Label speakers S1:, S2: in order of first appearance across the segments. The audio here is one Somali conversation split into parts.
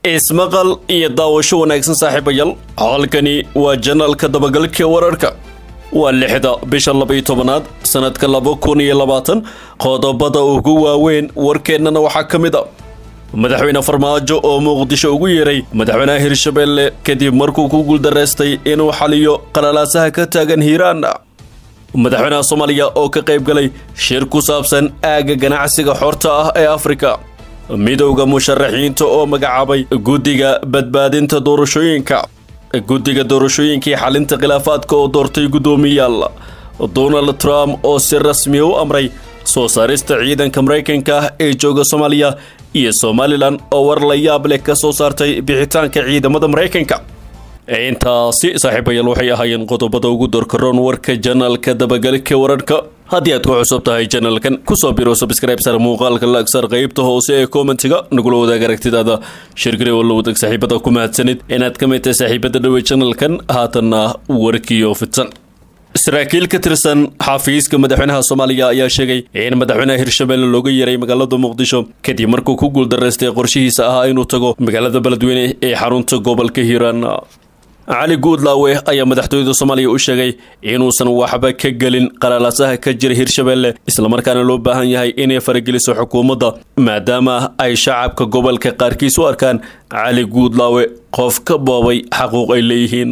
S1: ismaqal iyo daawasho wanaagsan saaxiibayaal halkani waa janaalka dabagalka wararka waa lixda bisha labaiyo tobanaad sanadka laba kun iyo labaatan qodobada ugu waaweyn warkeennana waxaa ka mid a madaxweyne farmaajo oo muqdisho ugu yeeray madaxweynaha hirshabeelle kadib markuu ku guuldaraystay inuu xaliyo qalalaasaha ka taagan hiiraan madaxweynaha soomaaliya oo ka qayb galay shir ku saabsan aagga ganacsiga xorta ah ee afrika midowda musharaxiinta oo magacaabay guddiga badbaadinta doorashooyinka guddiga doorashooyinkii xalinta khilaafaadka oo doortay guddoomiyaal donald trump oo si rasmiya u amray soo saarista ciidanka maraykanka ah ee jooga soomaaliya iyo somalilan oo war la yaab leh ka soo saartay bixitaanka ciidamada maraykanka intaasi saaxiibayaal waxay ahaayeen qodobada ugu dorkaroon warka janaalka dabagalka wararhka haddii aad ku cusub tahay janalkan kusoo biro subscribe sar muuqaalka laagsar qaybta hoose ee kommentiga nagula wadaag aragtidaada shirgari oo la wadaag saaxiibada ku mahadsanid inaad ka mid tahay saaxiibada dhawey janalkan haatanna warkiyo fidsan saraakiil ka tirsan xafiiska madaxweynaha soomaaliya ayaa sheegay in madaxweynaha hirshabelle looga yeeray magaalada muqdisho kadib markuu ku guuldaraystay qorshihiisa ahaa inuu tago magaalada beledweyne ee xarunta gobolka hiiraan cali guudlaawe ayaa madaxtooyada soomaaliya u sheegay inuusan waxba ka gelin qalaalaasaha ka jira hirshabelle islamarkaana loo baahan yahay inay farageliso xukuumadda maadaama ay shacabka gobolka qaarkiis u arkaan cali guudlaawe qof ka boobay xaquuq ay leeyihiin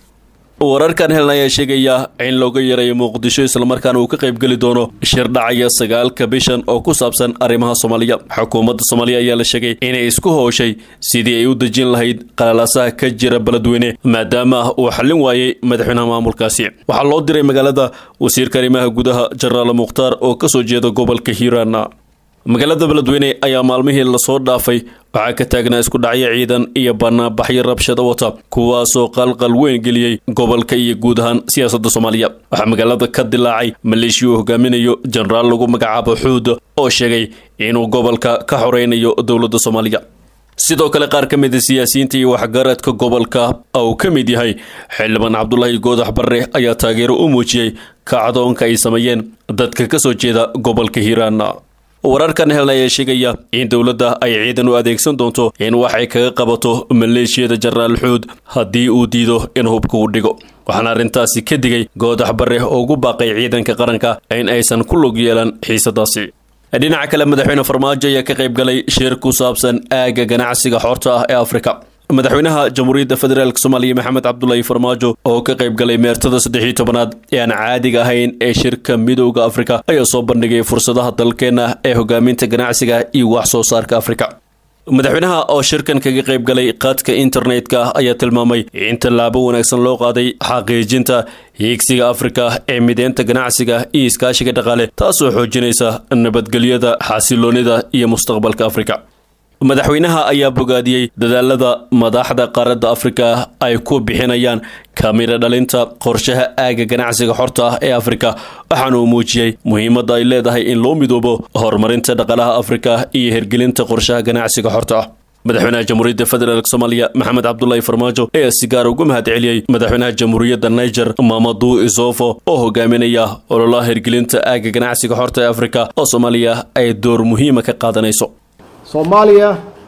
S1: wararkan helna ayaa sheegaya in looga yaray muqdisho islamarkaana uu ka qaybgeli doono shir dhacaya sagaalka bishan oo ku saabsan arrimaha soomaaliya xukuumadda soomaaliya ayaa la sheegay inay isku howshay sidii ay u dejin lahayd qalaalaasaha ka jira beledweyne maadaama uu xallin waayey madaxweynaha maamulkaasi waxaa loo diray magaalada wasiirka arrimaha gudaha jenaraal mukhtaar oo kasoo jeeda gobolka hiiraan magaalada beledweyne ayaa maalmihii lasoo dhaafay waxaa ka taagnaa isku dhacyo ciidan iyo banaanbaxyo rabshado wata kuwaasoo qalqal weyn geliyey gobolka iyo guud ahaan siyaasadda soomaaliya waxaa magaalada ka dilaacay maleeshiya uu hogaaminayo jenaraal lagu magacaabo xuud oo sheegay inuu gobolka ka xoreynayo dowladda soomaaliya sidoo kale qaar ka mid a siyaasiyiinta iyo waxgaradka gobolka uu ka mid yahay xildhibaan cabdulaahi goodax barre ayaa taageero u muujiyey kacdoonka ay sameeyeen dadka ka soo jeeda gobolka hiiraan wararkan helna ayaa sheegaya in dowladda ay ciidan u adeegsan doonto in waxay kaga qabato maleeshiyada jenaraal xuud haddii uu diido in hubka uu dhigo waxaana arrintaasi ka digay goodax barre oo ugu baaqay ciidanka qaranka in aysan ku lug yeelan xiisadaasi dhinaca kale madaxweyne farmaajo ayaa ka qayb galay shir ku saabsan aagga ganacsiga xorta ah ee afrika madaxweynaha jamhuuriyadda federaalk soomaaliya maxamed cabdulaahi farmaajo oo ka qayb galay meertada saddexii tobanaad ee aan caadiga ahayn ee shirka midowda afrika ayaa soo bandhigay fursadaha dalkeenna ee hogaaminta ganacsiga iyo wax soo saarka afrika madaxweynaha oo shirkan kaga qayb galay qaadka internetka ayaa tilmaamay in tallaabo wanaagsan loo qaaday xaqiijinta hiigsiga afrika ee mideynta ganacsiga iyo iskaashiga dhaqaale taasoo xoojinaysa nabadgelyada xasiloonida iyo mustaqbalka afrika madaxweynaha ayaa bogaadiyey dadaalada madaxda qaaradda afrika ay ku bixinayaan kamira dhalinta qorshaha aagga ganacsiga xorta ah ee afrika waxaana uu muujiyey muhiimadda ay leedahay in loo midoobo horumarinta dhaqaalaha afrika iyo hirgelinta qorshaha ganacsiga xorta ah madaxweynaha jamhuuriyadda federaalk soomaaliya maxamed cabdulaahi farmaajo ayaa si gaar ugu mahad celiyey madaxweynaha jamhuuriyadda niger mamaduu isofo oo hogaaminaya ololaha hirgelinta aagga ganacsiga xorta ee afrika oo soomaaliya ay door muhiima ka qaadanayso
S2: Somalia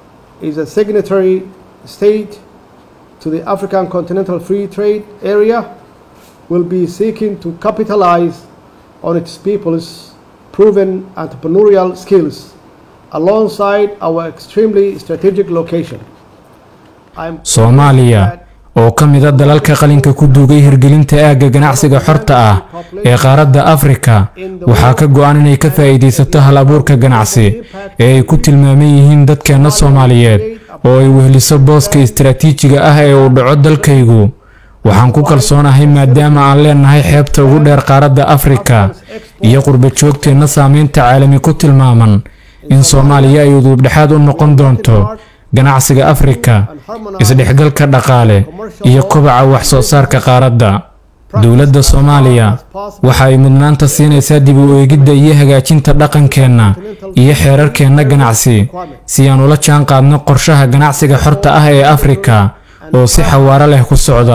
S2: is a signatory state to the African Continental Free Trade Area, will be seeking to capitalize on its people's proven entrepreneurial skills alongside our extremely strategic location. I'm
S3: soomaaliya oo ka mid a dalalka qalinka ku duugay hirgelinta aagga ganacsiga xorta ah ee qaaradda afrika waxaa ka go-an inay ka faa'iidaysato hal abuurka ganacsi ee ay ku tilmaaman yihiin dadkeenna soomaaliyeed oo ay weheliso booska istaraatiijiga ah ee uu dhaco dalkaygu waxaan ku kalsoonahay maadaama aan leenahay xeebta ugu dheer qaaradda afrika iyo qurba joogteenna saameynta caalami ku tilmaaman in soomaaliya ay uduubdhexaad u noqon doonto ganacsiga afrika isdhexgalka dhaqaale iyo kobaca wax soo saarka qaaradda dowladda soomaaliya waxa ay mudnaanta siinaysaa dib u eegidda iyo hagaajinta dhaqankeenna iyo xeerarkeenna ganacsi si aan ula jaan qaadno qorshaha ganacsiga xorta ah ee afrika oo si xawaaro leh ku socda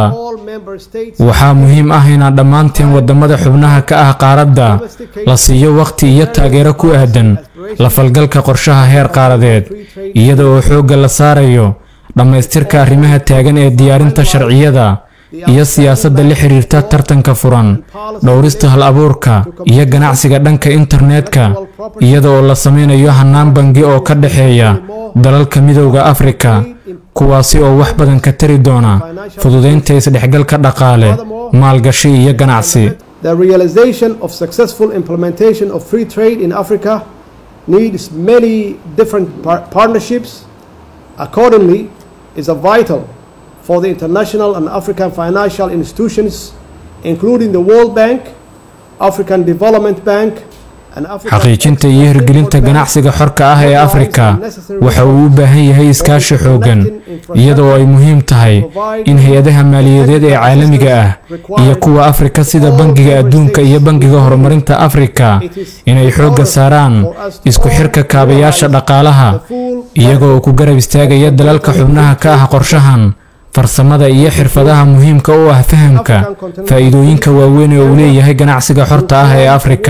S3: waxaa muhiim ah inaan dhammaanteen waddamada xubnaha ka ah qaaradda la siiyo wakhti iyo taageero ku aadan la falgalka qorshaha heer qaaradeed iyada oo xoogga la saarayo dhammaystirka arrimaha taagan ee diyaarinta sharciyada iyo siyaasadda la xiriirta tartanka furan dhowrista hal abuurka iyo ganacsiga dhanka internetka iyada oo la sameynayo hannaan bangi oo ka dhexeeya dalalka midowda afrika kuwaasi oo wax badan ka tari doona fududaynta isdhexgalka dhaqaale maalgashi iyo ganacsi
S2: The realization of successful implementation of free trade in Africa needs many different par- partnerships. Accordingly, is a vital for the international and African financial institutions, including the World Bank, African Development Bank, and African
S3: xaqiijinta iyo hirgelinta ganacsiga xorka ah ee afrika waxa uu u baahan yahay iskaashi xooggan iyadoo ay muhiim tahay in hay-adaha maaliyadeed ee caalamiga ah iyo kuwa afrika sida bangiga adduunka iyo bangiga horumarinta afrika inay xoogga saaraan isku xirka kaabayaasha dhaqaalaha iyaga oo ku garab istaagaya dalalka xubnaha ka ah qorshahan farsamada iyo xirfadaha muhiimka u ah fahamka faa'iidooyinka waaweyn ee uu leeyahay ganacsiga xorta ah ee afrika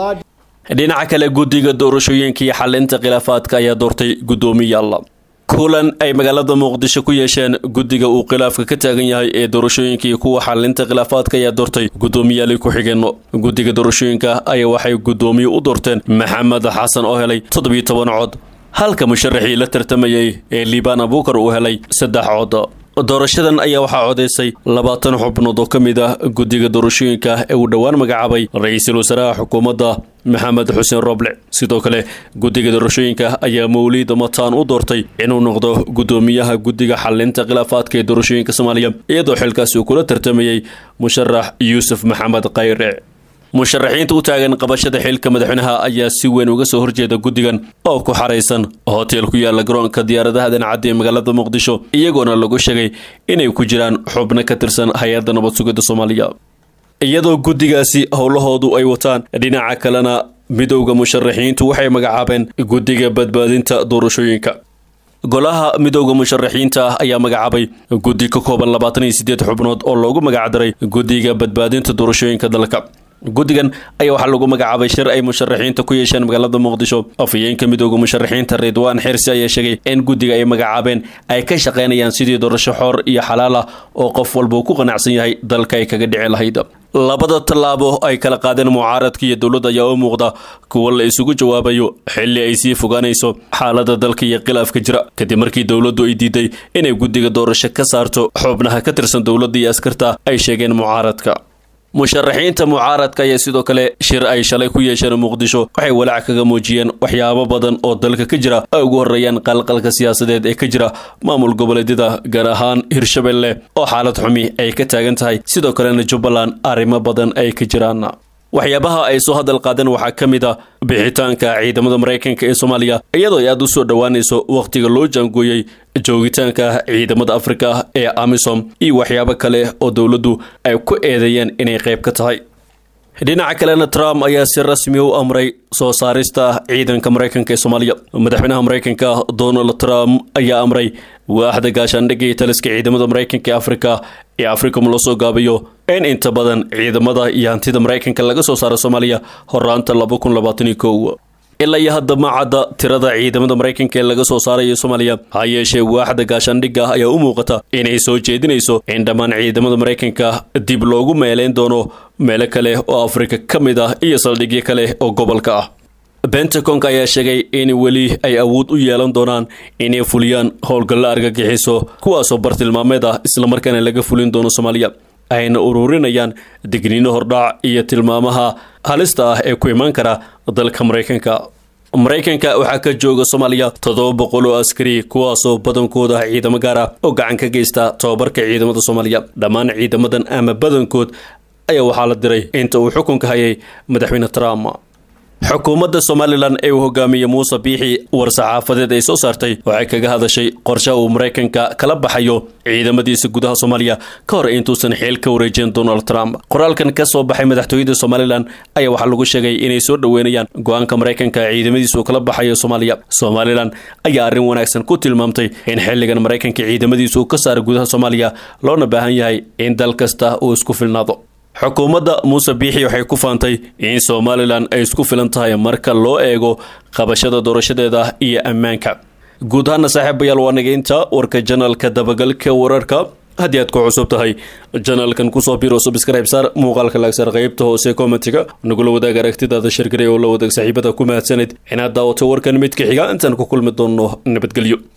S1: dhinaca kale guddiga doorashooyinka iyo xalinta khilaafaadka ayaa doortay guddoomiyaal kulan ay magaalada muqdisho ku yeesheen guddiga uu khilaafka ka taagan yahay ee doorashooyinka iyo kuwa xalinta khilaafaadka ayaa doortay guddoomiyaali ku-xigeenno guddiga doorashooyinka ayaa waxay guddoomiye u doorteen maxamed xasan oo helay toddobiyo toban cod halka musharaxii la tartamayay ee liibaan abuukar uu helay saddex cod doorashadan ayaa waxaa codaysay labaatan xubnood oo ka mid ah guddiga doorashooyinka ee uu dhowaan magacaabay ra-iisul wasaaraha xukuumadda maxamed xuseen roble sidoo kale guddiga doorashooyinka ayaa mawliid mataan u doortay inuu noqdo guddoomiyaha guddiga xalinta khilaafaadka ee doorashooyinka soomaaliya iyadoo xilkaasi uu kula tartamayey musharax yuusuf maxamed khayre musharaxiinta u taagan qabashada xilka madaxweynaha ayaa si weyn uga soo horjeeda guddigan oo ku xaraysan hotel ku yaala garoonka diyaaradaha dancaddi ee magaalada muqdisho iyagoona lagu sheegay inay ku jiraan xubno ka tirsan hay-adda nabad sugidda soomaaliya iyadoo guddigaasi howlahoodu ay wataan dhinaca kalena midowda musharaxiintu waxay magacaabeen guddiga badbaadinta doorashooyinka golaha midowda musharaxiinta ah ayaa magacaabay guddi ka kooban labaatan iyo siddeed xubnood oo loogu magacdaray guddiga badbaadinta doorashooyinka dalka guddigan ayaa waxaa lagu magacaabay shir ay musharaxiinta ku yeesheen magaalada muqdisho afhayeenka midowda musharaxiinta ridwaan xirsi ayaa sheegay in guddiga ay magacaabeen ay ka shaqaynayaan sidii doorasho xor iyo xalaal ah oo qof walba uu ku qanacsan yahay dalka ay kaga dhici lahayd labada tallaabo ay kala qaadeen mucaaradka iyo dowladda ayaa u muuqda kuwa la isugu jawaabayo xilli ay sii fogaanayso xaalada dalka iyo khilaafka jira kadib markii dowladdu ay diiday inay guddiga doorasho ka saarto xubnaha ka tirsan dowladda iyo askarta ay sheegeen mucaaradka musharaxiinta mucaaradka ayaa sidoo kale shir ay shalay ku yeesheen muqdisho waxay walaac kaga muujiyeen waxyaabo badan oo dalka ka jira ay ugu horreeyaan qalqalka siyaasadeed ee ka jira maamul goboleedyada gaar ahaan hirshabelle oo xaalad xumi ay ka taagan tahay sidoo kalena jubbaland arrimo badan ay ka jiraan waxyaabaha ay soo hadal qaadeen waxaa ka mid a bixitaanka ciidamada maraykanka ee soomaaliya iyadoo ay aada u soo dhowaanayso wakhtiga loo jaangooyey joogitaanka ciidamada afrika ee amisom iyo waxyaabo kale oo dowladdu ay ku eedeeyeen inay qayb ka tahay dhinaca kalena trump ayaa si rasmi u amray soo saarista ciidanka maraykanka ee soomaaliya madaxweynaha maraykanka donald trump ayaa amray waaxda gaashaandhigga iyo taliska ciidamada maraykanka ee afrika ee africom loo soo gaabiyo in inta badan ciidamada iyo hantida maraykanka laga soo saaro soomaaliya horaanta laba kun labaatan iyo kow ilaa iyo hadda ma cadda tirada ciidamada maraykanka ee laga soo saarayo soomaaliya ha yeeshee waaxda gaashaandhigga ayaa u muuqata inay soo jeedinayso in dhammaan ciidamada maraykanka dib loogu meeleyn doono meelo kale oo afrika ka mid ah iyo saldhigyo kale oo gobolka ah bentagonka ayaa sheegay in weli ay awood u yeelan doonaan inay fuliyaan howlgallo argagixiso kuwaasoo bartilmaameed ah islamarkaana laga fulin doono soomaaliya ayna ururinayaan digniino hordhac iyo tilmaamaha halista ah ee ku imaan kara dalka maraykanka maraykanka waxaa ka jooga soomaaliya toddoba boqol oo askari kuwaasoo badankooda ciidamo gaar ah oo gacan ka geysta tobabarka ciidamada soomaaliya dhammaan ciidamadan ama badankood ayaa waxaa la diray inta uu xukunka hayay madaxweyne trump xukuumadda somalilan ee uu hogaamiyey muuse biixi war-saxaafadeed ay soo saartay waxay kaga hadashay qorshaha uu maraykanka kala baxayo ciidamadiisa gudaha soomaaliya ka hor intuusan xeel ka wareejin donald trump qoraalkan ka soo baxay madaxtooyada somalilan ayaa waxaa lagu sheegay inay soo dhoweynayaan go-aanka maraykanka ciidamadiisa uu kala baxayo soomaaliya somalilan ayaa arrin wanaagsan ku tilmaamtay in xilligan maraykanka ciidamadiisa uu ka saara gudaha soomaaliya loona baahan yahay in dal kasta uu isku filnaado xukuumadda muuse biixi waxay ku faantay in somalilan ay isku filan tahay marka loo eego qabashada doorashadeeda iyo ammaanka guud ahaana saaxiibayaal waa nageynta warka janalka dabagalka wararka haddii aad ku cusub tahay janalkan kusoo biro subscribe saar muuqaalka laagsaar qaybta hoose commentiga nagula wadaag aragtidaada shirgaray oo la wadaag saaxiibada ku mahadsanid inaad daawato warkan mid ka xiga intaan ku kulmi doonno nabadgelyo